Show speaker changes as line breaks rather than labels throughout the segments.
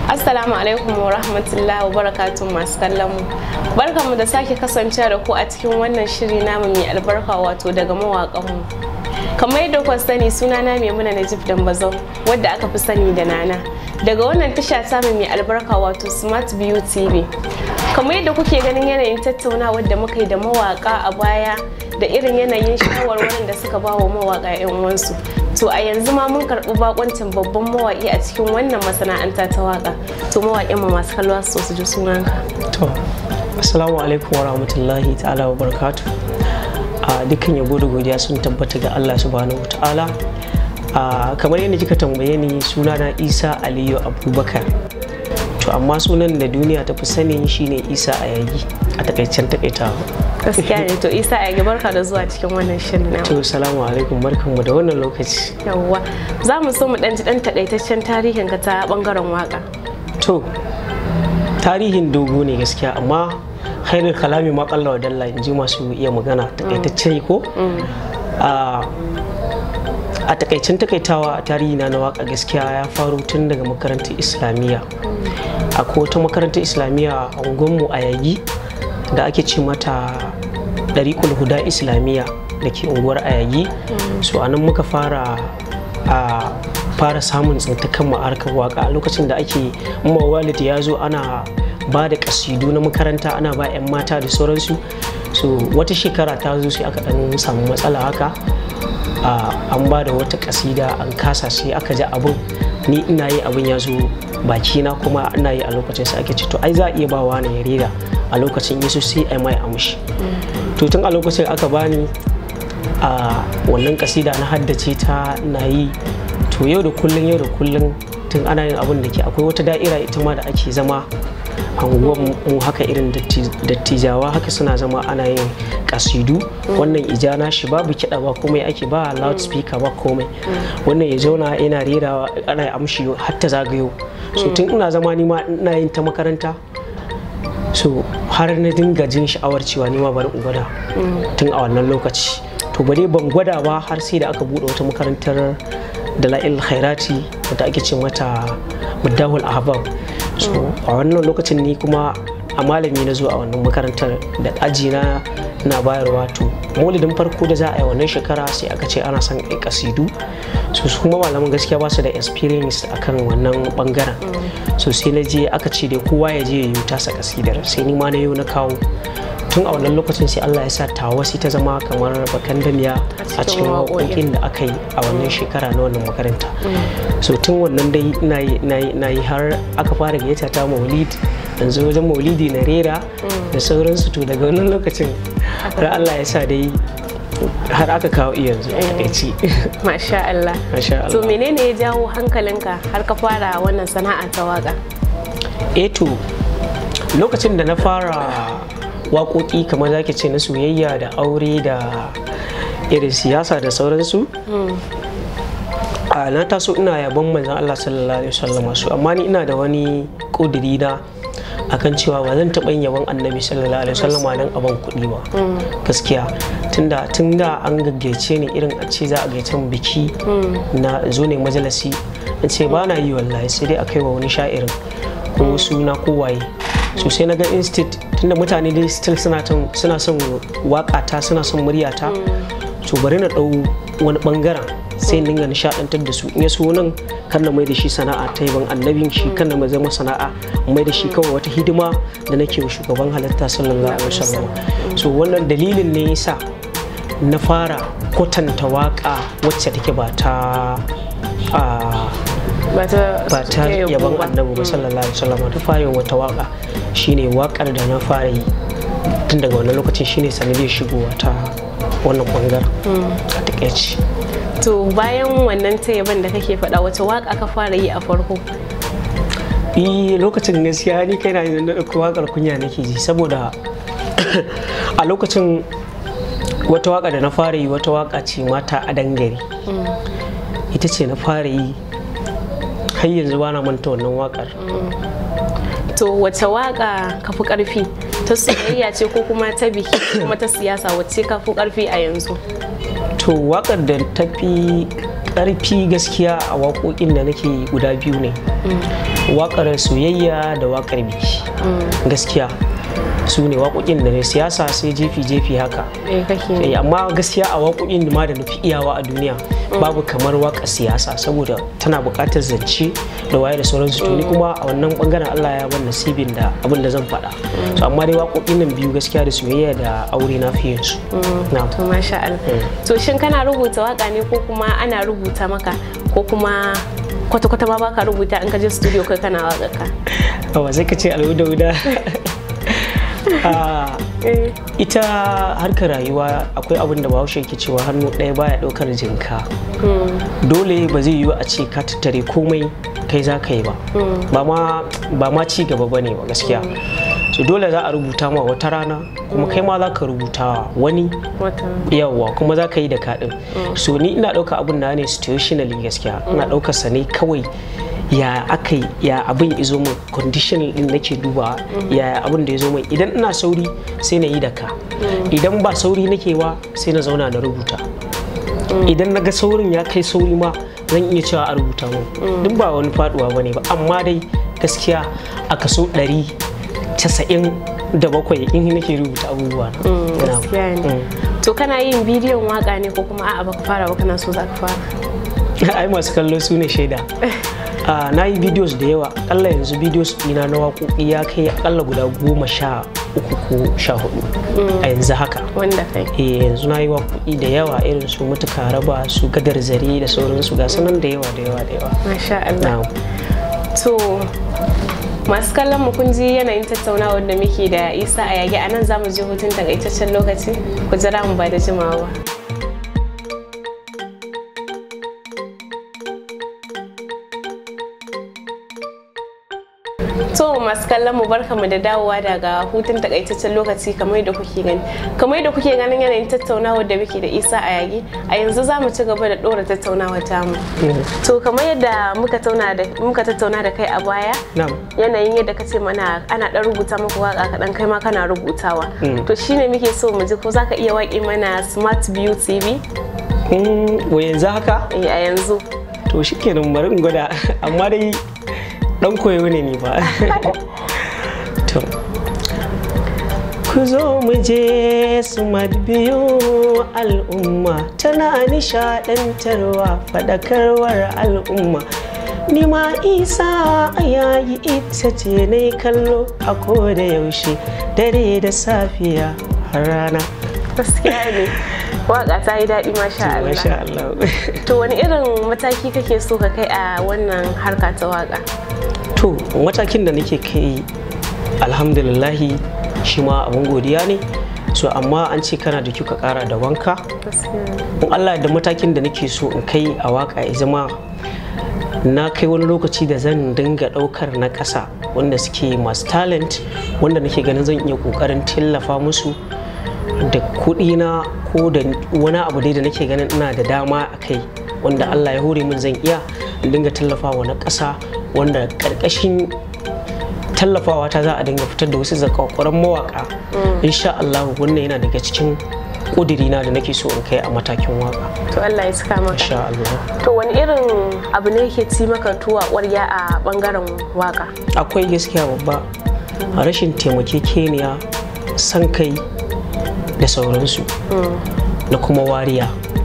Assalamu alaikum wa rahmatullahi wa barakatun masu kallon mu. Barkanmu da sake kasancewa da ku a cikin wannan shiri namu mai albarka wato daga mawaƙan mu. Kamar yadda kuka sani sunana Maimuna Najib Dambazau wadda aka fi sani da Nana. Daga wannan tasha samu mai albarka wato Smart View TV. Kamar yadda kuke ganin yanayin tattaunawar da muka yi da mawaƙa a baya da irin yanayin shawarwarin da suka ba wa mawaƙa 'yan uwansu. to a yanzu ma mun karɓi bakoncin babban mawaƙi a cikin wannan masana'anta ta waƙa to mawaƙin mu masu kalwa su su ji sunanka
to assalamu alaikum wa rahmatullahi ta'ala wa barakatu a dukkan yabo da godiya sun tabbata ga Allah subhanahu ta'ala a kamar yadda kika tambaye ni sunana Isa Aliyu Abubakar to amma sunan da duniya ta fi sani shine Isa Ayagi a takaicen takaitawa
gaskiya ne to Isa Ayagi barka da zuwa cikin wannan shirin na
to salamu alaikum barkanmu da wannan lokaci
yawwa za mu so mu dan ji dan takaitaccen tarihin ka ta bangaren waka
to tarihin dogo ne gaskiya amma khairul kalami ma kalla wa dalla in ji masu iya magana takaitacce ko a takaicin takaitawa a tarihi na waka gaskiya ya faru tun daga makarantar islamiyya akwai wata makarantar islamiyya a unguwanmu a yagi da ake ce mata ɗariƙul huda islamiyya da ke unguwar ayagi so a nan muka fara a fara samun tsintakan ma'arkar waka a lokacin da ake walid ya zo ana ba da kasidu na makaranta ana ba 'yan mata da sauransu so wata shekara ta zo sai aka dan samu matsala haka an ba da wata kasida an kasa sai aka ji abin ni ina yi abin ya zo bakina kuma ina yi a lokacin sai ake ce to ai za a iya ba wani ya rera a lokacin yesu sai a mai amshi to tun a lokacin aka bani a wannan kasida na haddace ta na yi to yau da kullun yau da kullun tun ana yin abin da ke akwai wata da'ira ita ma da ake zama a mu haka irin dattijawa haka suna zama ana yin kasidu wannan ijana shi babu kiɗa ba komai ake ba loudspeaker ba komai wannan ya zauna yana rera ana amshi hatta zagayo so tun ina zama ni ma ina yin ta makaranta so har na dinga jin sha'awar cewa ni ma bari in gwada tun a wannan lokaci to bare ban gwada ba har sai da aka bude wata makarantar dala'il khairati wadda ake ce mata muddahul ahbab so a wannan lokacin ni kuma a malami na zo a wannan makarantar da aji na na bayarwa to maulidin farko da za a yi wannan shekara sai aka ce ana son a kasidu so su kuma malaman gaskiya ba su da experience akan wannan bangaren so sai na je aka ce da kowa ya je ya yi tasa kasidar sai ni ma na yau na kawo tun a wannan lokacin sai Allah ya sa tawa sai ta zama kamar bakan damiya a cikin waƙoƙin da aka yi a wannan shekara na wannan makaranta so tun wannan dai na yi har aka fara gayyata ta maulid yanzu wajen maulidi na rera da sauransu to daga wannan lokacin har Allah ya sa dai har aka kawo yanzu a takaici
masha Allah to menene ya jawo hankalinka har ka fara wannan sana'a ta waka
eh to lokacin da na fara waƙoƙi kamar zaki ce na soyayya da aure da irin siyasa da sauransu a na taso ina yabon manzan Allah sallallahu alaihi wasallam su amma ni ina da wani ƙudiri na akan cewa ba zan taɓa yin yabon annabi sallallahu alaihi wasallam nan aban kuɗi ba gaskiya tunda tun da an gaggaice ni irin a ce za a gaice mu biki na zo ne majalisi in ce ba na yi wallahi sai dai a kai wa wani sha'irin ko suna ko waye so sai na ga instit tunda mutane dai still suna son wakata suna son muryata to bari na ɗau wani bangaren sai dinga nishadantar da su in ya so nan kan na mai da shi sana'a ta yaban annabin shi kan na mai zama sana'a mai da shi kawai wata hidima da nake wa shugaban halitta sallallahu alaihi wasallam so wannan dalilin ne yasa na fara kwatanta waka wacce take ba ta ba ta yaban annabi ba sallallahu alaihi wasallam ta fara wata waka shine wakar da na fara yi tun daga wannan lokacin shine sanadiyar shigowa ta wannan bangaren a takaici
to bayan wannan ta yaban da kake faɗa wace waka ka fara yi a farko
i lokacin gaskiya ni kai na da ɗauko wakar kunya nake ji saboda a lokacin wata waka da na fara yi wata waka ce mata a dangare ita ce na fara yi har yanzu ba na manta wannan wakar
to wace waka ka fi karfi ta soyayya ce ko kuma ta biki kuma ta siyasa wacce ka fi karfi a yanzu
to wakar da ta fi ƙarfi gaskiya a waƙoƙin da nake guda biyu ne waƙar soyayya da waƙar biki gaskiya su ne waƙoƙin da ne siyasa sai jefi-jefi haka
eh kake
Eh, amma gaskiya a waƙoƙin da ma da nufi iyawa a duniya babu kamar waƙar siyasa saboda tana buƙatar zance da waye da sauransu to ni kuma a wannan bangaren Allah ya ban nasibin da abin da zan faɗa so amma dai waƙoƙin nan biyu gaskiya da soyayya da aure na fi yin su na
to masha Allah to shin kana rubuta waka ne ko kuma ana rubuta maka ko kuma kwata-kwata ma baka rubuta in ka je studio kai kana waka ka
Awa sai ka ce alwuda-wuda Ah,
eh
ita harkar rayuwa akwai abin da bahaushe ke cewa hannu ɗaya baya ɗaukar jinka dole ba zai yiwu a ce ka tattare komai kai za ka yi ba ba ma ba ma ci gaba ba ne ba gaskiya so dole za a rubuta ma wata rana kuma kai ma za ka rubuta wa wani
wata
yawwa kuma za ka yi da kaɗin so ni ina ɗauka abin da ne situationally gaskiya ina ɗaukar sa ne kawai ya aka yi ya abin izo min condition din nake duba ya abin da ya zo min idan ina sauri sai na yi da ka idan ba sauri nake wa sai na zauna na rubuta idan na ga saurin ya kai sauri ma zan iya cewa a rubuta mu duk ba wani faduwa ba ne ba amma dai gaskiya a kaso ɗari casa'in da bakwai in nake rubuta abubuwa na. Ina-
gaskiya ne to kana yin bidiyon waka ne ko kuma a'a baka fara ba kana so za ka fara
ai masu kallo su ne shaida Ah, na yi videos da yawa akalla yanzu videos ɗina na waƙoƙi ya kai akalla guda goma sha uku ko sha hudu a yanzu haka
wanda kai
eh yanzu na yi waƙoƙi da yawa irin su mutuka raba su gadar zare da sauransu ga sanan da yawa da yawa da yawa
masha Allah
na
to masu kallon mu kun ji yanayin tattaunawar da muke da isa a yage a nan za mu je hutun takaitaccen lokaci ku jira mu ba da jimawa ba To masu kallon mu barka mu da dawowa daga hutun takaitaccen lokaci kamar da kuke gani. Kamar da kuke ganin yanayin tattaunawar da muke da Isa a yagi a yanzu za mu ci gaba da ɗora tattaunawar tamu. To kamar yadda muka tauna da muka tattauna da kai a baya
na
yanayin yadda ka ce mana ana ɗan rubuta maka waka kaɗan kai ma kana rubutawa. To shine muke so mu ji ko za ka iya waƙe mana Smart View TV
wa yanzu haka
Eh, a yanzu.
to shikenan bari in gwada amma dai dan koyo ne ni ba to ku zo mu je su biyu al'umma tana nishadantarwa faɗakarwar al'umma ni ma isa a yayi ita ce na kallo a koda yaushe dare da safiya har rana
Gaskiya ne. Waka ta yi daɗi masha Allah.
masha Allah
To wani irin mataki kake so ka kai a wannan harka ta waka?
to matakin da nake kai alhamdulillahi shi ma abin godiya ne so amma an ce kana da kyau ka kara da wanka
Gaskiya.
in allah da matakin da nake so in kai a waka ya zama na kai wani lokaci da zan dinga daukar na ƙasa wanda suke masu talent wanda nake ganin zan iya kokarin tallafa musu da kuɗi na ko da wani abu dai da nake ganin ina da dama a kai wanda allah ya hore min zan iya in dinga tallafawa na ƙasa wanda ƙarƙashin tallafawa ta za a dinga fitar da wasu zakakkuran mawaka insha Allah wannan yana daga cikin ƙudirina da nake so in kai a matakin waka
To Allah ya saka maka.
insha Allah
To wani irin abu ne yake ci maka tuwa ƙwarya a bangaren waka?
akwai gaskiya babba a rashin taimakekeniya san kai da sauransu da kuma wariya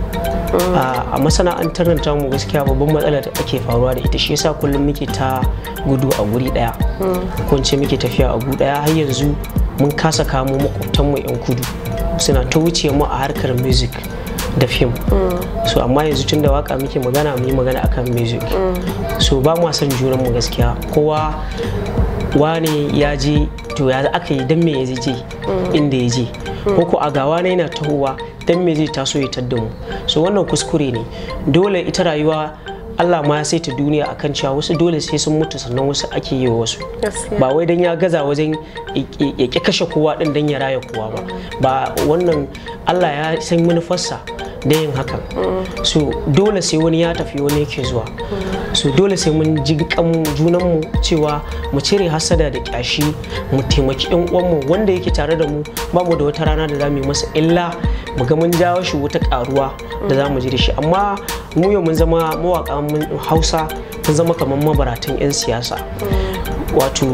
a masana'antar nan tamu gaskiya babban matsala da ake faruwa da ita shi yasa kullum muke ta gudu a guri daya ko in ce muke tafiya a guri daya har yanzu mun kasa kamo makwabtanmu yan kudu suna ta wuce mu a harkar music da fim so amma yanzu tun da waka muke magana mu yi magana akan music so ba mu son juran mu gaskiya kowa wane ya je to ya aka yi dan me ya je inda ya je ko ko a gawa na yana tahowa dan me zai taso ya tadda mu so wannan kuskure ne dole ita rayuwa Allah ma ya saita duniya akan cewa wasu dole sai sun mutu sannan wasu ake yi wa wasu
Gaskiya.
ba wai dan ya gaza wajen ya ƙi kashe kowa din dan ya raya kowa ba ba wannan Allah ya san manufarsa da yin hakan so dole sai wani ya tafi wani yake zuwa so dole sai mun ji kan junanmu cewa mu cire hasada da kyashi mu taimaki yan uwanmu wanda yake tare da mu ba mu da wata rana da za mu yi masa illa mu ga mun jawo shi wata karuwa da za mu ji da shi amma mu yau mun zama mawaƙan hausa mun zama kamar mabaratan 'yan siyasa wato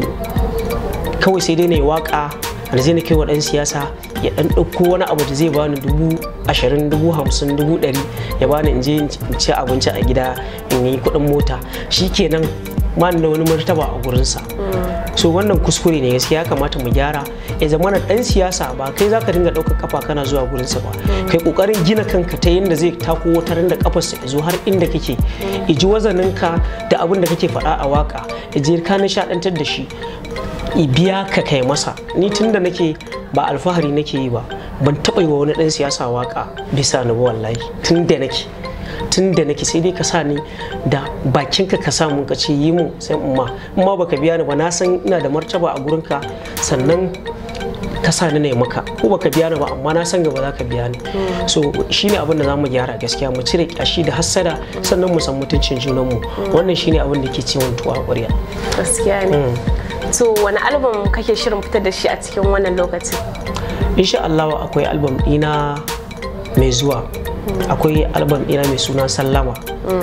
kawai sai dai na yi waƙa da zai na kai wa ɗan siyasa ya ɗan ɗauko wani abu da zai bani dubu ashirin dubu hamsin dubu ɗari ya bani in je in ci abinci a gida in yi kuɗin mota shi kenan ma da wani martaba a gurinsa so wannan kuskure ne gaskiya ya kamata mu gyara ya zama na ɗan siyasa ba kai za ka dinga ɗaukar kafa kana zuwa gurinsa ba kai ƙoƙarin gina kanka ta yadda zai tako wata da kafarsa ya zo har inda kake ya ji wazaninka da abin da kake faɗa a waka ya je ka nishaɗantar da shi biya ka kai masa ni tun da nake ba alfahari nake yi ba ban taɓa yi wa wani ɗan siyasa waka bisa ni ba wallahi tun da nake tun da nake sai dai ka sa ni da bakinka ka sa mun ka ce yi mun sai umma in ma baka biya ni ba na san ina da martaba a gurinka sannan ka sa ni ne maka ko baka biya ni ba amma na san gaba za ka biya ni so shine abin da zamu gyara gaskiya mu cire kyashi da hassada sannan mu san mutuncin junanmu wannan shine abin da ke ciwon tuwa ƙwarya
gaskiya ne to wani album kake shirin fitar da shi a cikin wannan lokaci
insha Allah akwai album ɗina mai zuwa akwai album ɗina mai suna sallama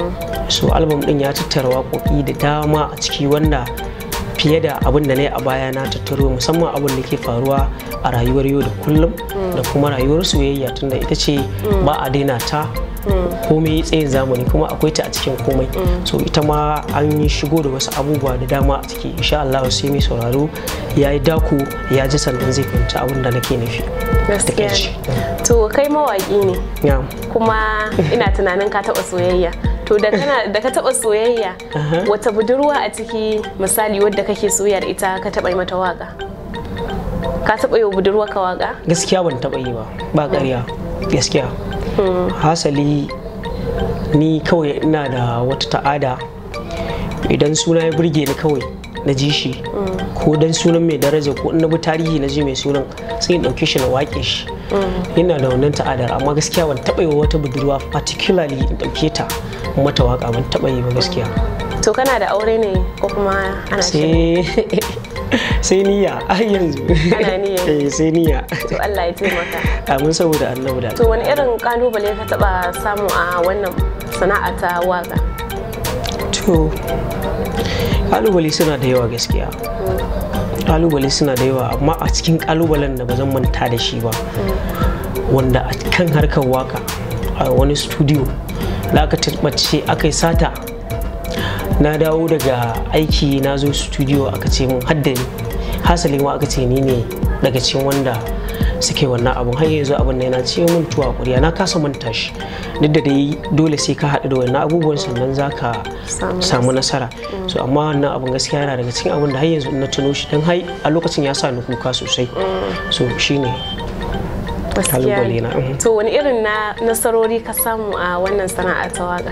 so album ɗin ya tattara waƙoƙi da dama a ciki wanda fiye da abin da na yi a baya na tattaro musamman abin da ke faruwa a rayuwar yau da kullum da kuma rayuwar soyayya tunda ita ce ba a daina ta komai tsayin zamani kuma akwai ta a cikin komai so ita ma an yi shigo da wasu abubuwa da dama a ciki insha Allah sai mai sauraro ya yi daku ya ji sannan zai fahimci abin da nake nufi
gaskiya ne to kai mawaki ne kuma ina tunanin ka taba soyayya to da kana da ka taba soyayya wata budurwa a ciki misali wadda kake soyayya da ita ka taba yi mata waka ka taba yi wa budurwa ka waka
gaskiya ban taba yi ba ba ƙarya gaskiya hasali ni kawai ina da wata ta'ada idan suna ya burge ni kawai na ji shi ko dan sunan mai daraja ko na bi tarihi na ji mai sunan sai in ɗauke shi na wake shi ina da wannan ta'adar amma gaskiya ban taɓa yi wa wata budurwa particularly in ɗauke ta mata waka ban taɓa yi ba gaskiya
to kana da aure ne ko kuma ana
sai sai niyya a yanzu
ana niyya
sai niyya
to Allah ya taimaka
amin saboda annabi da
to wani irin kalubale ka taba samu a wannan sana'a ta waka
to kalubale suna da yawa gaskiya kalubale suna da yawa amma a cikin kalubalen da ba zan manta da shi ba wanda a kan harkar waka a wani studio da aka tabbace aka yi sata na dawo daga aiki na zo studio aka ce mun haddani hasali ma aka ce ni ne daga cikin wanda suke wannan abun har yanzu abin da yana ce mun tuwa kuriya na kasa manta shi duk da dai dole sai ka haɗu da wannan abubuwan sannan za ka samu nasara so amma wannan abun gaskiya yana daga cikin abin da har yanzu na tuno shi don hai a lokacin ya sa ni kuka sosai so shine kalubale na
to wani irin na nasarori ka samu a wannan sana'a ta waka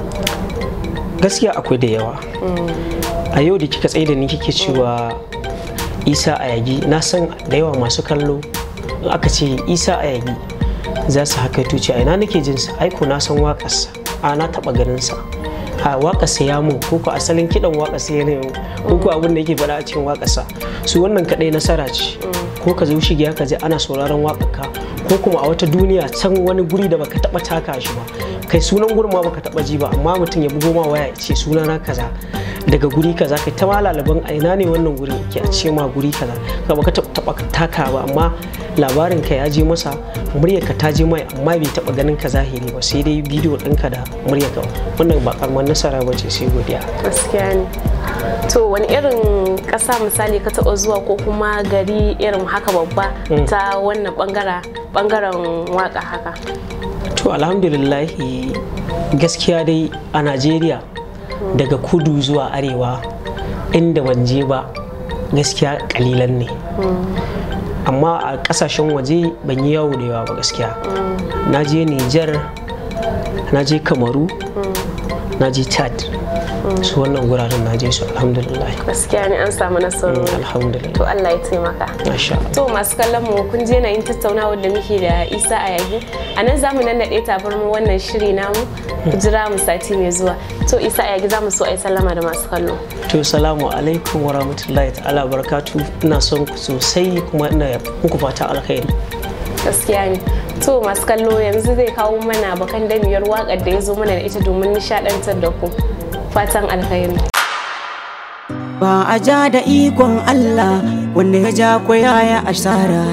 gaskiya akwai da yawa a yau da kika tsaye da ni kike cewa isa a yagi na san da yawa masu kallo in aka ce isa a yagi za su haka tuci a ina nake jin sa aiko na san waƙarsa a na taɓa ganin sa a waƙarsa ya mun ko ko asalin kiɗan waƙarsa ya ne ko ko abin da yake faɗa a cikin waƙarsa su wannan kaɗai nasara ce ko ka zo shigiya ka je ana sauraron waƙarka ko kuma a wata duniya can wani guri da baka taɓa taka shi ba kai sunan gurin ma baka taɓa ji ba amma mutum ya bugo ma waya ya ce sunana kaza daga guri kaza kai ta ma lalaban a ina ne wannan guri ke a ce ma guri kaza ka baka taba taka ba amma labarin ka ya je masa muryar ka ta je mai amma bai taba ganin ka zahiri ba sai dai bidiyo ɗinka da muryar ka wannan ba karamar nasara ba ce sai godiya
gaskiya ne to wani irin ƙasa misali ka taɓa zuwa ko kuma gari irin haka babba ta wannan bangaren waka haka
to alhamdulillah gaskiya dai a najeriya daga kudu zuwa arewa inda ban je ba gaskiya kalilan ne amma a kasashen waje ban yi yawo da yawa ba gaskiya na je niger na je kamaru na je chad su wannan guraren na je su alhamdulillah
gaskiya ne an samu nasarori
alhamdulillah
to Allah ya taimaka
masha Allah
to masu kallon mu kun je na yin tattaunawar da muke da Isa a yagi a nan zamu nan naɗe tabarmu wannan shiri namu ku jira mu sati mai zuwa to Isa a yagi zamu so a yi sallama da masu kallo
to salamu alaikum wa rahmatullahi ta'ala barakatu ina son ku sosai kuma ina muku fata alkhairi
gaskiya ne to masu kallo yanzu zai kawo mana bakan damiyar waƙar da ya zo mana da ita domin nishaɗantar da ku fatan alkhairi
ba a ja da ikon Allah wanda ya ja kwaya ya asara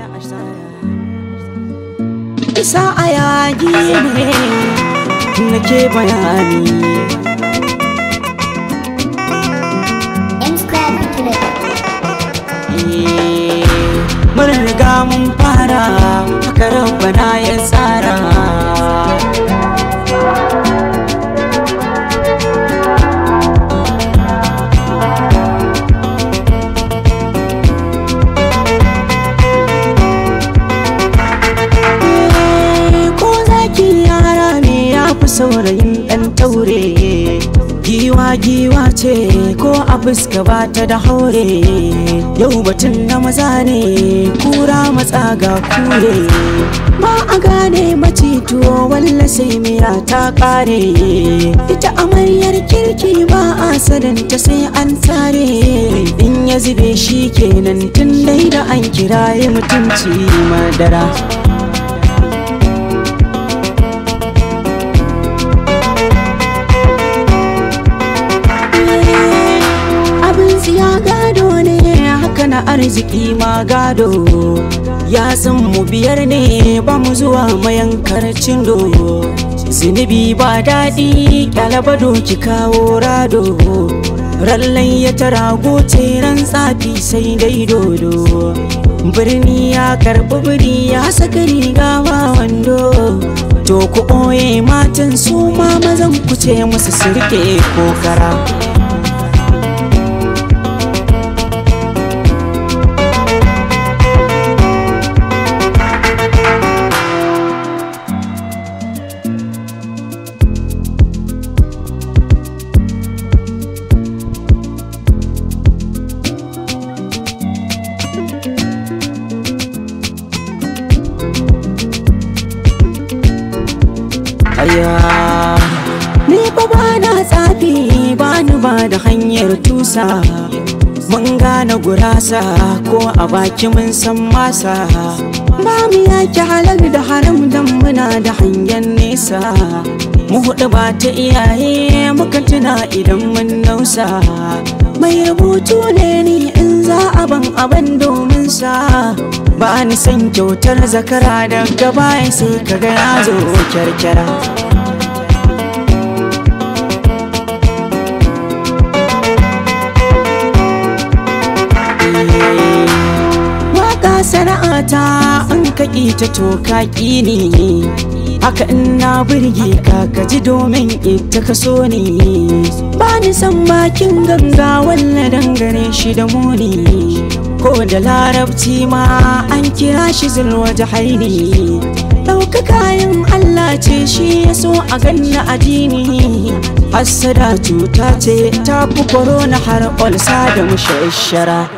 isa a yaji ne nake bayani mun riga mun fara haka rabbana ya tsara ko zaki yara ne ya fi saurayin ɗan taure giwa giwa ce ko a fuska ba ta da haure yau batun na maza ne kura matsa ga kure ba a gane macituwo walla sai miya ta kare ita amaryar kirki ba a sadanta sai an tare in ya zube shi kenan tun dai da an kiraye mutunci madara abin siya gado ne haka na arziki ma gado ya san mu biyar ne ba mu zuwa mayankar cindo zunubi ba daɗi kyalaba doki kawo rado rallan ya tara goce ran tsafi sai dai dodo birni ya karɓi biri ya saka riga ba wando to ku ɓoye matan su ma mazan ku ce musu sirke kokara aya ni fa ba na tsafi ba ni ba da hanyar tusa mun gane gurasa ko a baki mun san masa ba mu yaki halar da haram dan muna da hangen nesa mu hudu ba ta iyaye muka tuna idan mun nausa mai rubutu ne ni in za a ban abin domin sa ba ni san kyautar zakara daga baya sai kaga ya zo kyarkyara Waka sana'ata an kaƙi ta to kaƙi ne haka in na burge ka ka ji domin ita ka so ne ba ni san bakin ganga walla dangane shi da muni ko da larabci ma an kira shi zulwa jahaini ɗauka kayan Allah ce shi ya so a ganna addini hassada cuta ce ta fi korona har olsa da mushashara